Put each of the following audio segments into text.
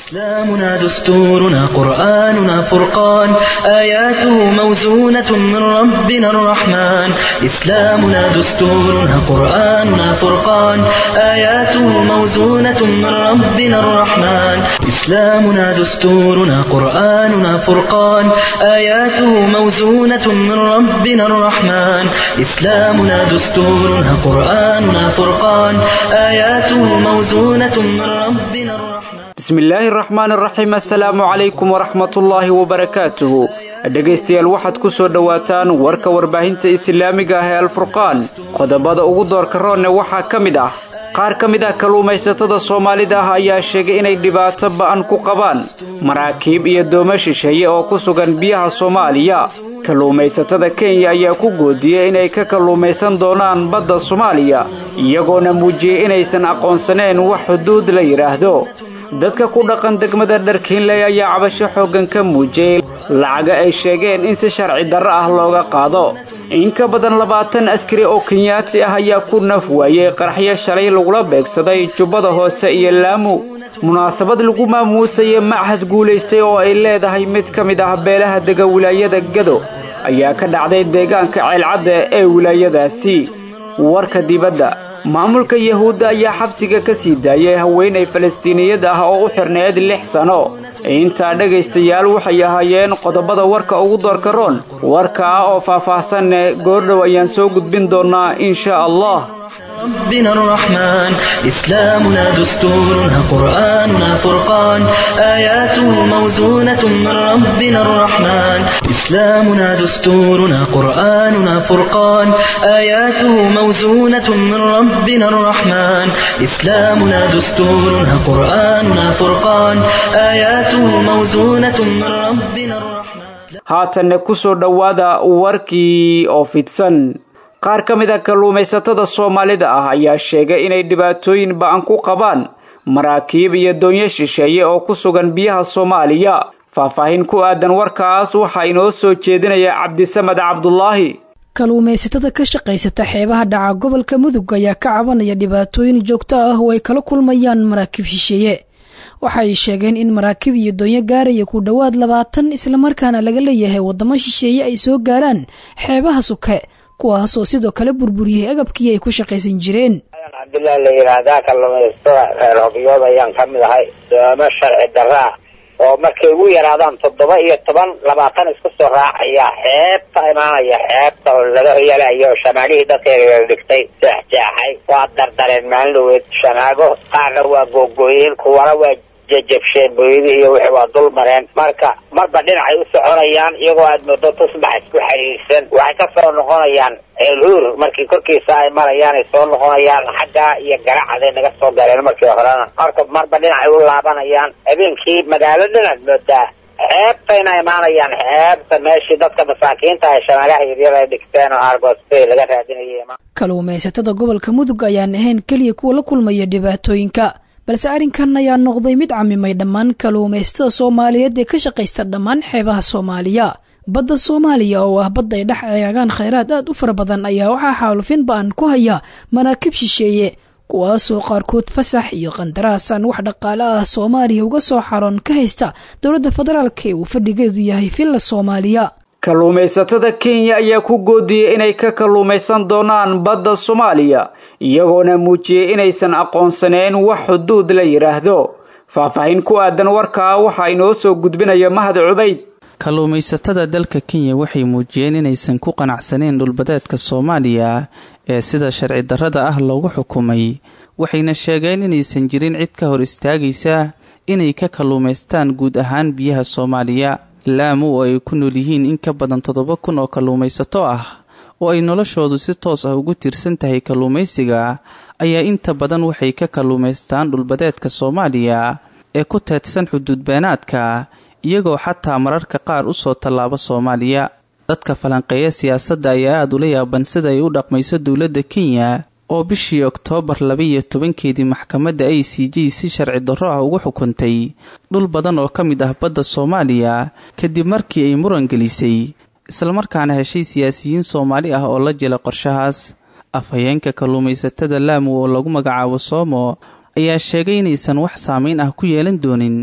إسلامنا دستورنا قرآننا فرقان آياته موزونة من ربنا الرحمن إسلامنا دستورنا قرآننا فرقان آياته موزونة من ربنا الرحمن إسلامنا دستورنا قرآننا فرقان آياته موزونة من ربنا الرحمن إسلامنا دستورنا قرآننا فرقان آياته موزونة من ربنا الرحمن bismillaahi raxmaan raxiim assalaamu calaykum waraxmatullaahi wabarakaatuhu dhegaystayaal waxaad ku soo dhowaataan warka warbaahinta islaamiga ah ee alfurqaan qodobada ugu doorka roonne waxaa ka mid ah qaar ka mid ah kalluumaysatada soomaalida ah ayaa sheegay inay dhibaato ba'an ku qabaan maraakiib iyo doomo shisheeye oo ku sugan biyaha soomaaliya kalluumaysatada kenya ayaa ku goodiyey inay ka kalluumaysan doonaan badda soomaaliya iyagoona muujiyey inaysan aqoonsaneen wax xuduud la yidhaahdo dadka ku dhaqan degmada dharkiinley ayaa cabasho xooggan ka muujiyey lacaga ay sheegeen in si sharci darro ah looga qaado in ka badan labaatan askari oo kenyaati ah ayaa ku naf waayey qaraxyo shalay lagula beegsaday jubbada hoose iyo laamu munaasabad lagu maamuusaya machad guulaystay oo ay leedahay mid ka mid ah beelaha dega wilaayada gado ayaa ka dhacday deegaanka ceelcadda ee wilaayadaasi warka dibadda maamulka yahuudda ayaa xabsiga ka sii daayay haweenay falastiiniyad ah oo u xirneed lix sanno intaa dhegaystayaal waxay ahaayeen qodobada warka ugu doorka roon warkaa oo faah-faahsanne goordhow ayaan soo gudbin doonnaa insha allah ربنا الرحمن إسلامنا دستورنا قرآننا فرقان آياته موزونة من ربنا الرحمن إسلامنا دستورنا قرآننا فرقان آياته موزونة من ربنا الرحمن إسلامنا دستورنا قرآننا فرقان آياته موزونة من ربنا الرحمن haatanne ku soo dhowaada warkii oo fidsan qaar ka mid a kalluumaysatada soomaalida ah ayaa sheegay inay dhibaatooyin ba'an ku qabaan maraakiib iyo doonyo shisheeye oo ku sugan biyaha soomaaliya faahfaahin ku aadan warkaas waxaa inoo soo jeedinaya cabdisamed cabdulaahi kalluumaysatada ka shaqaysata xeebaha dhaca gobolka mudug ayaa ka cabanaya dhibaatooyin joogto ah oo ay kala kulmayaan maraakiib shisheeye waxay sheegeen in maraakiib iyo doonyo gaaraya ku dhowaad labaatan islamarkaana laga leeyahay waddamo shisheeye ay soo gaaraan xeebaha suke kuwaasoo sidoo kale burburiyey agabkii ay ku shaqaysan jireen cabdillah la yidhaahdaa kalluumaystada reer hobyood ayaan ka mid ahay doomo sharci darraa oo markay ugu yaraadaan toddoba iyo toban labaatan isku soo raacaya xeebta imaanaya xeebta oo laga hoyalayo shamaagihii dadkeega dhigtay jeexjeexay waa dardareen maalin dhaweed shamaago qaarna waa googooyeen kuwana waa jajabsheen booyadii iyo wixii waa dul mareen marka marba dhinacay u soconayaan iyagoo aad moodo tusbax isku xiriirsan waxay ka soo noqonayaan ceelhuur markii korkiisa ay marayaan ay soo noqonayaan xaggaa iyo garacaday naga soo galeen markii horena marka marba dhinacay u laabanayaan habeenkii magaalo dhinaad moodaa xeebtayna imaanayaan xeebta meeshii dadka masaakiinta ay shamaagaha yaryar ay dhigteen oo argosbay laga raadinayay kalluumaysatada gobolka mudug ayaan ahayn keliya kuwa la kulmaya dhibaatooyinka balse arrinkan ayaa noqday mid camimay dhammaan kalluumaysatada soomaaliyeed ee ka shaqaysta dhammaan xeebaha soomaaliya badda soomaaliya oo ah badda ay dhex eegaan khayraad aad u fara badan ayaa waxaa xaalufin ba-an ku haya maraakiib shisheeye kuwaasoo qaarkood fasax iyo qandaraasan wax dhaqaale ah soomaaliya uga soo xaroon ka haysta dowladda federaalk ee uu fadhigeedu yahay villa soomaaliya kalluumaysatada kenya ayaa ku goodiyey inay ka kalluumaysan doonaan badda soomaaliya iyagoona muujiyey inaysan aqoonsaneen wax xuduud la yidhaahdo faahfaahin ku aadan warkaa waxaa inoo soo gudbinaya mahad cubayd kalluumaysatada dalka kenya waxay muujiyeen inaysan ku qanacsaneen dhulbadeedka soomaaliya ee sida sharci darrada ah loogu xukumay waxayna sheegeen inaysan jirin cid ka hor istaagaysa inay ka kalluumaystaan guud ahaan biyaha soomaaliya laamu oo ay ku nool yihiin in ka badan toddoba kun oo kalluumaysato ah oo ay noloshoodu si toos ah ugu tiirsan tahay kalluumaysiga ayaa inta badan waxay ka kalluumaystaan dhulbadeedka soomaaliya ee ku teedsan xuduudbeenaadka iyagoo xataa mararka qaar u soo tallaaba soomaaliya dadka falanqeeya siyaasadda ayaa aada ula yaaban sida ay u dhaqmayso dowladda kenya oo bishii oktoobar laba-iyo tobankeedii maxkamadda a c j si sharci darro ah ugu xukuntay dhul badan oo ka mid ah badda soomaaliya kadib markii ay muran gelisay islamarkaana heshay siyaasiyiin soomaali ah oo la jela qorshahaas afhayeenka kalluumaysatada laamu oo lagu magacaabo soomo ayaa sheegay inaysan wax saameyn ah ku yeelan doonin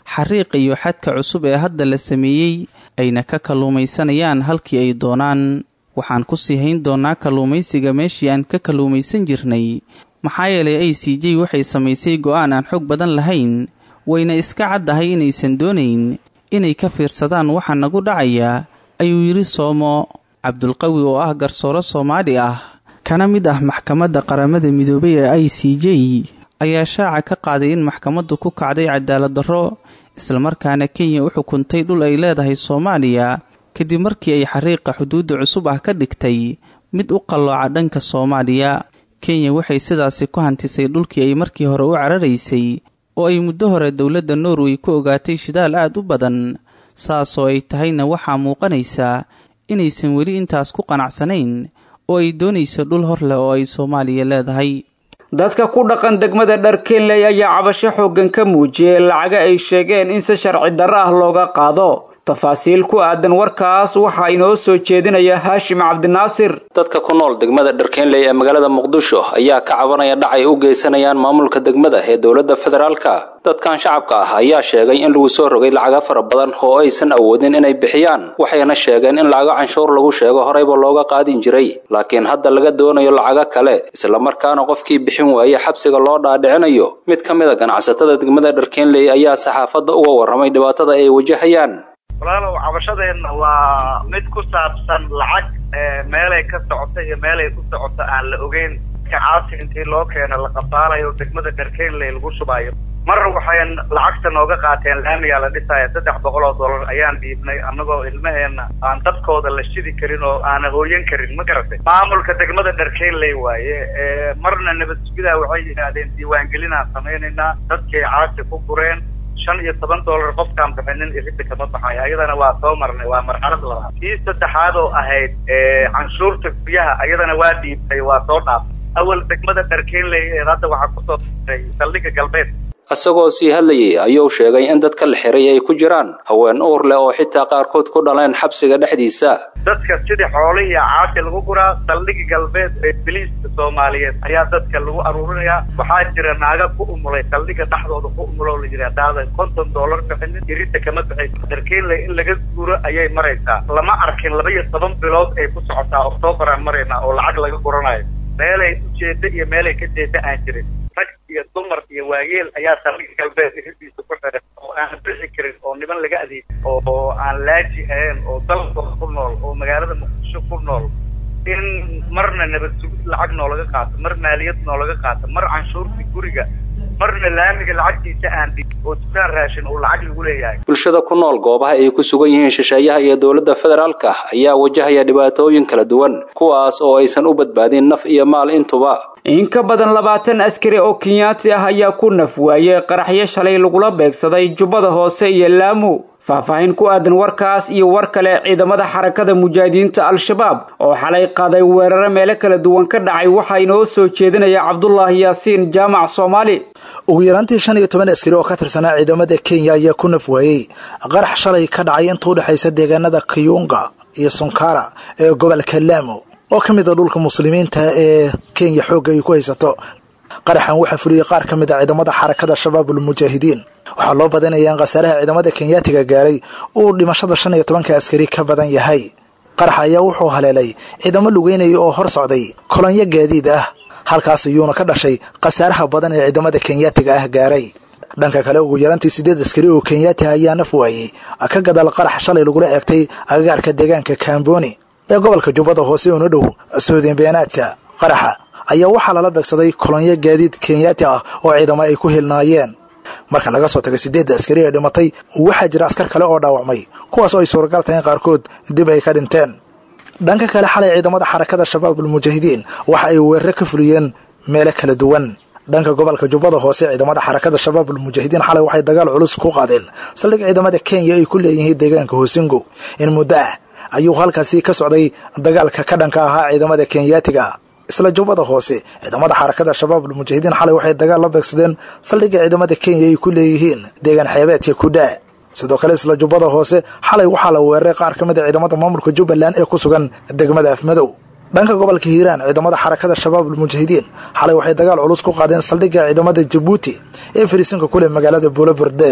xariiqa iyo xadka cusub ee hadda la sameeyey ayna ka kalluumaysanayaan halkii ay doonaan waxaan ku sii hayn doonnaa kalluumaysiga meeshii aan ka kalluumaysan jirnay maxaa yeelay a c j waxay samaysay go'aan aan xog badan lahayn wayna iska caddahay inaysan doonayn inay ka fiirsadaan waxa nagu dhacaya ayuu yidhi soomo cabdulqawi oo ah garsooro soomaali ah kana mid ah maxkamadda qaramada midoobay ee i c j ayaa shaaca ka qaaday in maxkamaddu ku kacday cadaalad darro islamarkaana kenya u xukuntay dhul ay leedahay soomaaliya kadib markii ay xariiqa xuduudda cusub ah ka dhigtay mid u qallooca dhanka soomaaliya kenya waxay sidaasi ku hantisay dhulkii ay markii hore u cararaysay oo ay muddo hore dowladda norway ku ogaatay shidaal aad u badan saasoo ay tahayna waxaa muuqanaysaa inaysan weli intaas ku qanacsanayn oo ay doonayso dhul hor leh oo ay soomaaliya leedahay dadka ku dhaqan degmada dharkenley ayaa cabasho xooggan ka muujiyey lacaga ay sheegeen in si sharci darro ah looga qaado tafaasiil ku aadan warkaas waxaa inoo soo jeedinaya haashim cabdinaasir dadka ku nool degmada dharkeenley ee magaalada muqdisho ayaa ka cabanaya dhac ay u geysanayaan maamulka degmada ee dowladda federaalka dadkan shacabka ah ayaa sheegay in lagu soo rogay lacaga fara badan oo aysan awoodin inay bixiyaan waxayna sheegeen in lacago canshuur lagu sheego horeyba looga qaadin jiray laakiin hadda laga doonayo lacago kale islamarkaana qofkii bixin waaye xabsiga loo dhaadhicinayo mid ka mid a ganacsatada degmada dharkeenley ayaa saxaafadda uga warramay dhibaatada ay wajahayaan walaalow cabashadeenna waa mid ku saabsan lacag meelay ka socoto iyo meelay ku socoto aan la ogeyn kacaasi intii loo keeno la qabaalayo degmada dharkeenley lagu shubaayo mar waxayn lacagta nooga qaateen laamigaa la dhisaya saddex boqol oo dollar ayaan dhiibnay annagoo ilmaheenna aan dadkooda la shidi karin oo aana hooyan karin ma garatay maamulka degmada dharkeenley waaye marna nabad sugidaa waxay yidhaahdeen diiwaangelinaan samaynaynaa dadkay caasi ku gureen shan iyo toban dollar qofkaan bixinin irida kama baxayo ayadana waa soo marnay waa marxalad labaad kii saddexaad oo ahayd canshuurta guryaha ayadana waa dhiibtay waa soo dhaafay awal degmada dharkeenley ee hadda waxaa kusoo diray saldhigga galbeed isagoo sii hadlayay ayuu sheegay in dadka la xiray ay ku jiraan haween uur leh oo xitaa qaarkood ku dhaleen xabsiga dhexdiisa dadka sidii xoolihii caasi lagu guraa saldhigi galbeed ee biliiska soomaaliyeed ayaa dadka lagu aruurinayaa waxaa jira naaga ku umulay saldhiga dhexdooda ku umuloo la yidhi hadaadan konton dollar bixinin irida kama bixayso darkeenley in laga guuro ayay maraysaa lama arkin laba iyo toban bilood ay ku socotaa oktoobaraan maraynaa oo lacag laga guranayo meelay ujeeda iyo meelay ka jeeda aan jirin rag iyo dumar iyo waayeel ayaa saldhiga galbeed iridiisa ku xiran oo aan bixi karin oo niman laga adeeg oo aan laaji ahayn oo dalkooda ku nool oo magaalada muqdisho ku nool in marna nabad sugid lacag noolaga qaato mar maaliyad noolaga qaato mar canshuurtii guriga marna laamiga lacagtiisa aan dhig oo dukaan raashin uu lacag lagu leeyahay bulshada ku nool goobaha ay ku sugan yihiin shisheeyaha iyo dowladda federaalka ayaa wajahaya dhibaatooyin kala duwan kuwaas oo aysan u badbaadin naf iyo maal intuba in ka badan labaatan askari oo kenyaati ah ayaa ku naf waayey qaraxyo shalay lagula beegsaday jubbada hoose iyo laamu faahfaahin ku aadan warkaas iyo war kale ciidamada xarakada mujaahidiinta al-shabaab oo xalay qaaday weeraro meelo kala duwan ka dhacay waxaa inoo soo jeedinaya cabdulaahi yaasiin jaamac soomaali ugu yaraantii shan iyo toban askari oo ka tirsanaa ciidamada kenya ayaa ku naf waayey qarax shalay ka dhacay inta u dhexaysa deegaanada kiyunga iyo sunkara ee gobolka laamo oo ka mid a dhulka muslimiinta ee kenya xoogga ay ku haysato qaraxan waxaa fuliyey qaar ka mid a ciidamada xarakada shabaabul mujaahidiin waxaa loo badanayaa in khasaaraha ciidamada kenyaatiga gaaray uu dhimashada shan iyo tobanka askari ka badan yahay qarax ayaa wuxuu haleelay ciidamo lugeynaya oo hor socday kolonyo gaadiid ah halkaas iyuuna ka dhashay khasaaraha badan ee ciidamada kenyaatiga ah gaaray dhanka kale ugu yarantii sideed askari oo kenyaati ayaa naf waayey ka gadaal qarax shalay lagula eegtay agagaarka deegaanka kamboni ee gobolka jubbada hoose una dhow soodin beenaadka qaraxa ayaa waxaa lala beegsaday kolonyo gaadiid kenyaati ah oo ciidamo ay ku hilnaayeen marka laga soo tagay sideedda askari ee dhimatay waxaa jira askar kale oo dhaawacmay kuwaas oo ay suuragal tahay in qaarkood dib ay ka dhinteen dhanka kale xalay ciidamada xarakada shabaabul mujaahidiin waxa ay weeraro ka fuliyeen meelo kala duwan dhanka gobolka jubbada hoose ciidamada xarakada shabaabul mujaahidiin xalay waxay dagaal culus ku qaadeen saldhig ciidamada kenya ay ku leeyihiin deegaanka hoosingo in muddo ah ayuu halkaasi ka socday dagaalka ka dhanka ahaa ciidamada kenyaatiga isla jubbada hoose ciidamada xarakada shabaabul mujaahidiin xalay waxay dagaal la beegsadeen saldhigga ciidamada kenya ay ku leeyihiin deegaan xeebeedka kudhaa sidoo kale isla jubbada hoose xalay waxaa la weeraray qaar ka mid a ciidamada maamulka jubbaland ee ku sugan degmada afmadow dhanka gobolka hiiraan ciidamada xarakada shabaabul mujaahidiin xalay waxay dagaal culus ku qaadeen saldhigga ciidamada jabuuti ee fariisinka kuleh magaalada buuloburde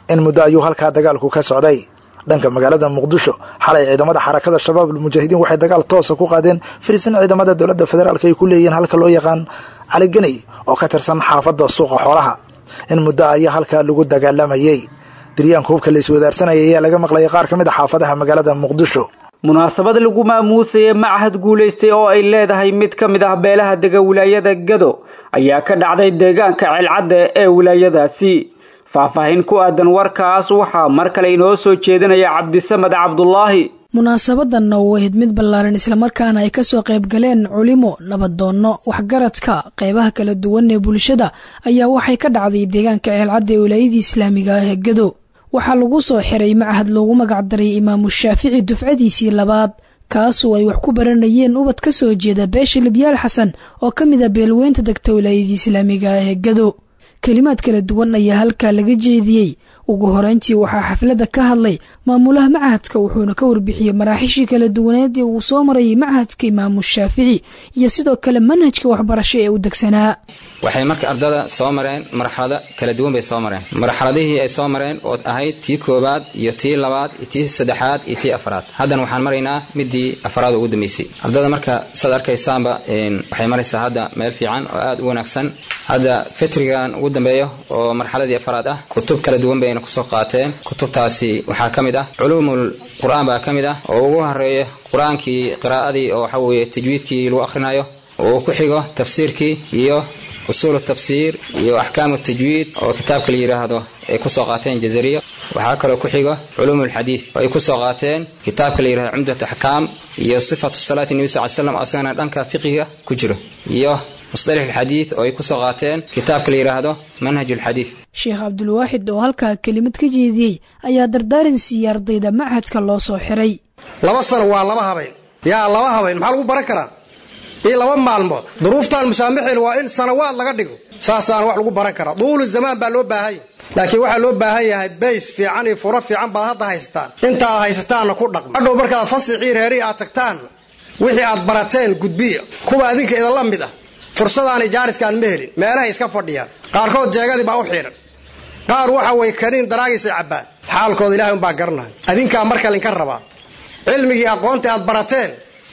in muddo ayuu halkaa dagaalku ka socday dhanka magaalada muqdisho xalay ciidamada xarakada shabaab almujaahidiin waxay dagaal toosa ku qaadeen firisan ciidamada dowladda federaalk ay ku leeyihiin halka loo yaqaan caliganey oo ka tirsan xaafadda suuqa xoolaha in muddo ayaa halkaa lagu dagaalamayey diryaanka hubka la iswadaarsanayay ayaa laga maqlayay qaar ka mid a xaafadaha magaalada muqdisho munaasabad lagu maamuusayay machad guulaystay oo ay leedahay mid ka mid ah beelaha dega wilaayada gado ayaa ka dhacday deegaanka ceelcadda ee wilaayadaasi faahfaahin ku aadan warkaas waxaa mar kale inoo soo jeedinaya cabdisamed cabdulaahi munaasabadanna uu ahayd mid ballaaran islamarkaana ay kasoo qayb galeen culimo nabadoonno waxgaradka qeybaha kala duwan ee bulshada ayaa waxay ka dhacday deegaanka ceelcadda ee wilaayadii islaamiga ah ee gado waxaa lagu soo xiray machad loogu magacdaray imaamu shaafici dufcadiisii labaad kaasoo ay wax ku baranayeen ubad ka soo jeeda beesha libyaal xasan oo ka mid a beelweynta degta wilaayadii islaamiga ah ee gado kelimaad kala duwan ayaa halkaa laga jeediyey ugu horeyntii waxaa xafladda ka hadlay maamulaha machadka wuxuuna ka warbixiyey maraaxiishii kala duwaneed ee uu soo marayay machadka imaamu shaafici iyo sidoo kale manhajka waxbarasho ee u degsanaa waxay marka ardada soo mareen marxalado kala duwan bay soo mareen marxaladihii ay soo mareen oo ahayd tii koowaad iyo tii labaad iyo tii saddexaad iyo tii afraad haddana waxaan maraynaa midii afraad ugu dambeysay ardada marka saad arkaysaanba waxay maraysaa hadda meel fiican oo aada u wanaagsan hadda fitrigan ugu dambeeyo oo marxaladii afraad ah kutub kala duwan bayna kusoo qaateen kutubtaasi waxaa ka mid ah culuumul qur-aan baa ka mid ah oo ugu horeeya qur-aankii qiraa'adii oo waxa weeye tajwiidkii lagu akhrinayo oo ku xigo tafsiirkii iyo usuulu tafsiir iyo axkaamu tajwiid oo kitaabka la yidhaahdo ay kusoo qaateen jazariya waxaa kaloo ku xigo culuumulxadiid oo ay kusoo qaateen kitaabka la yidhahdo cumdat axkaam iyo sifatu salaati nebi sal slam asagana dhanka fiqiga ku jiro iyo musطalix alxadiid oo ay kusoo qaateen kitaabka la yidhaahdo manhaj alxadiid sheekh cabdulwaaxid oo halkaa kelimad ka jeediyey ayaa dardaaran siiyey ardayda machadka loo soo xiray laba sano waa laba habayn yaa laba habayn maxaa lagu baran karaa iyo laba maalmood duruuftaan musaamaxeen waa in sanawaad laga dhigo saasaana wax lagu baran karaa duulu zamaan baa loo baahan yahay laakiin waxaa loo baahan yahay bays fiican iyo furo fiican baad hadda haysataan inta aad haysataanna ku dhaqmo hadhow markaad fasixii reerii aad tagtaan wixii aad barateen gudbiya kuwa adinka idinla mid ah fursadaanay jaariskaan ma helin meelahay iska fadhiyaan qaarkood jeegadii baa u xiidhan qaar waxa way kaniin daraagiisay cabbaan xaalkooda ilahay umbaa garanaya adinkaa marka linka rabaa cilmigii aqoontii aad barateen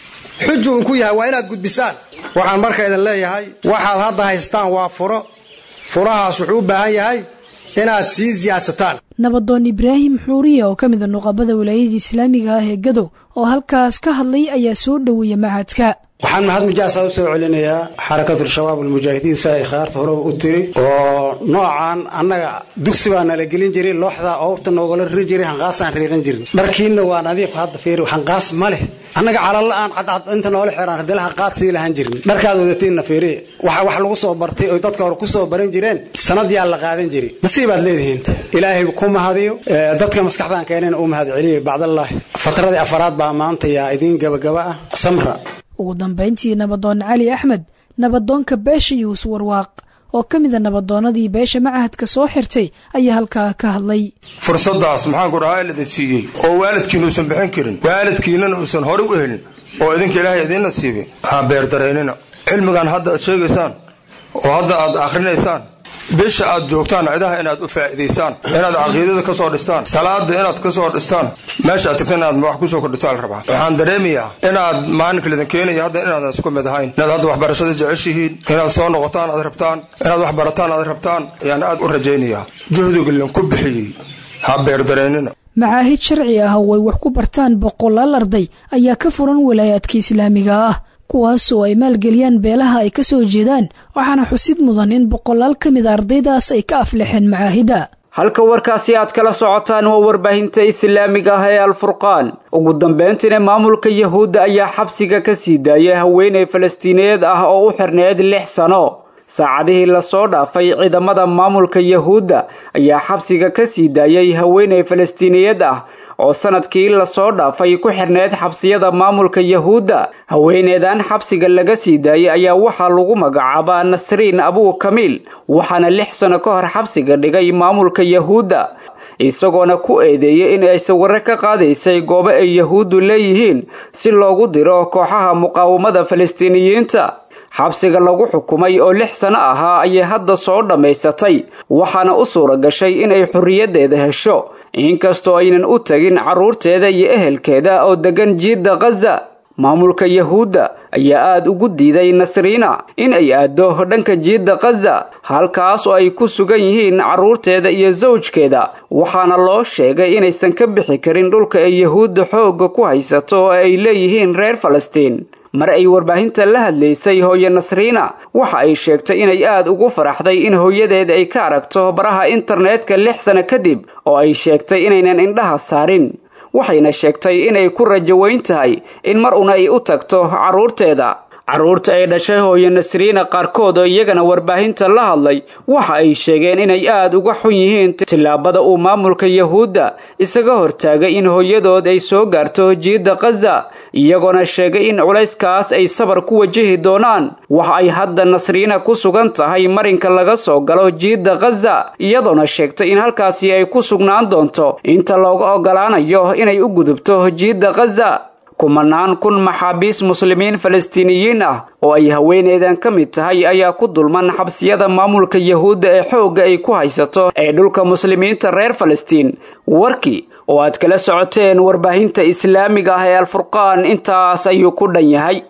xuju unku yahay waa inaad gudbisaan waxaan marka idin leeyahay waxaad hadda haystaan waa furo furahaas wuxuu u baahan yahay inaad sii siyaadsataan nabadoon ibraahim xuuriya oo ka mid a nuqabada wilaayadii islaamiga ah ee gadow oo halkaas ka hadlay ayaa soo dhoweeya machadka waxaan mahad mujaasa u soo celinayaa xarakatul-shabaab almujaahidiin si ay khaarta hore u tiri oo noocan annaga dugsi baa nala gelin jiray looxdaa oobta noogala riri jiray hanqaasaan riiran jirin dharkiinna waa nadiif hadda fiiri hanqaas ma leh annaga calalla-aan cadcad inta noola xiraan haddii hanqaad sii lahan jirin dharkaad wadatiinna fiiri waxa wax lagu soo bartay oy dadka hore ku soo baran jireen sanad yaa la qaadan jiray nasiibaad leedihiin ilaahay ku mahadiyo dadka maskaxdaan keenayna u mahad celiyo bacdallaahi fatradii afaraad baa maanta yaa idiin gabagaba ah samra ugu dambayntii nabadoon cali axmed nabadoonka beesha yuus warwaaq oo ka mid a nabadoonnadii beesha machadka soo xirtay ayaa halkaa ka hadlay fursadaas maxaan ku dhahaa ilada siiyey oo waalidkiina uusan bixin karin waalidkiinana uusan horay u helin oo idinka ilaahay idiin nasiibin waxaan beerdaraynina cilmigan hadda aad sheegaysaan oo hadda aad akhrinaysaan bisha aad joogtaan cidaha inaad u faa'iidaysaan inaad caqiidada ka soo dhistaan salaada inaad ka soo dhistaan meesha aad tagta inaad wax kusoo kordhisaan la rabaa waxaan dareemayaa inaad maalinka lidin keenaya hadda inaadan isku mid ahayn inaad hadda waxbarashada jeceshihiin inaad soo noqotaan aad rabtaan inaad wax barataan aad rabtaan ayaan aad u rajaynayaa juhdiga linku bixiyey ha beerdareynina macaahid sharci ah oo ay wax ku bartaan boqolaal arday ayaa ka furan walaayaadka islaamiga ah kuwaasoo ay maalgeliyaan beelaha ay ka soo jeedaan waxaana xusid mudan in boqolaal ka mid a ardaydaas ay ka aflexeen macaahida halka warkaasi aad kala socotaan waa warbaahinta islaamiga ah ee alfurqaan ugu dambayntiina maamulka yahuudda ayaa xabsiga ka sii daayay haweeney falastiiniyeed ah oo u xirneyd lix sano saacadihii lasoo dhaafay ciidamada maamulka yahuudda ayaa xabsiga ka sii daayay haweeney falastiiniyad ah oo sanadkii lasoo dhaafay ku xirneyd xabsiyada maamulka yahuudda haweeneedan xabsiga laga sii daayay ayaa waxaa lagu magacaabaa nasriin abuu kamiil waxaana lix sano ka hor xabsiga dhigay maamulka yahuudda isagoona ku eedeeyay in ay sawirro ka qaadaysay goobo ay yahuuddu leeyihiin si loogu diro kooxaha muqaawamada falastiiniyiinta xabsiga lagu xukumay oo lix sano ahaa ayay hadda soo dhammaysatay waxaana u suura gashay inay xorriyaddeeda hesho inkastoo aynan u tegin carruurteeda iyo ehelkeeda oo deggan jiidda khaza maamulka yahuudda ayaa aada ugu diiday nasriina in ay aaddo dhanka jiidda khaza halkaas oo ay ku sugan yihiin carruurteeda iyo sawjkeeda waxaana loo sheegay inaysan ka bixi karin dhulka ay yahuudda xoogga ku haysato oo ay leeyihiin reer falastiin mar ay warbaahinta la hadlaysay hooye nasriina waxa ay sheegtay inay aada ugu faraxday in hooyadeeda ay ka aragto baraha internetka lix sano kadib oo ay sheegtay inaynan indhaha saarin waxayna sheegtay inay ku rajo weyn tahay in mar una ay u tagto carruurteeda carruurta ay dhashay hooye nasriina qaarkood oo iyagana warbaahinta la hadlay waxa ay sheegeen inay aada uga xun yihiin tillaabada uu maamulka yahuudda isaga hortaagay in hooyadood ay soo gaarto jiidda khaza iyagoona sheegay in culayskaas ay sabar ku wajahi doonaan waxa ay hadda nasriina ku sugan tahay marinka laga soo galo jiidda khaza iyadoona sheegtay in halkaasi ay ku sugnaan doonto inta looga ogolaanayo inay u gudubto jiidda khaza kumanaan kun maxaabiis muslimiin falastiiniyiin ah oo ay haweeneydan ka mid tahay ayaa ku dulman xabsiyada maamulka yahuudda ee xoogga ay ku haysato ee dhulka muslimiinta reer falastiin warkii oo aad kala socoteen warbaahinta islaamiga ah ee alfurqaan intaas ayuu ku dhan yahay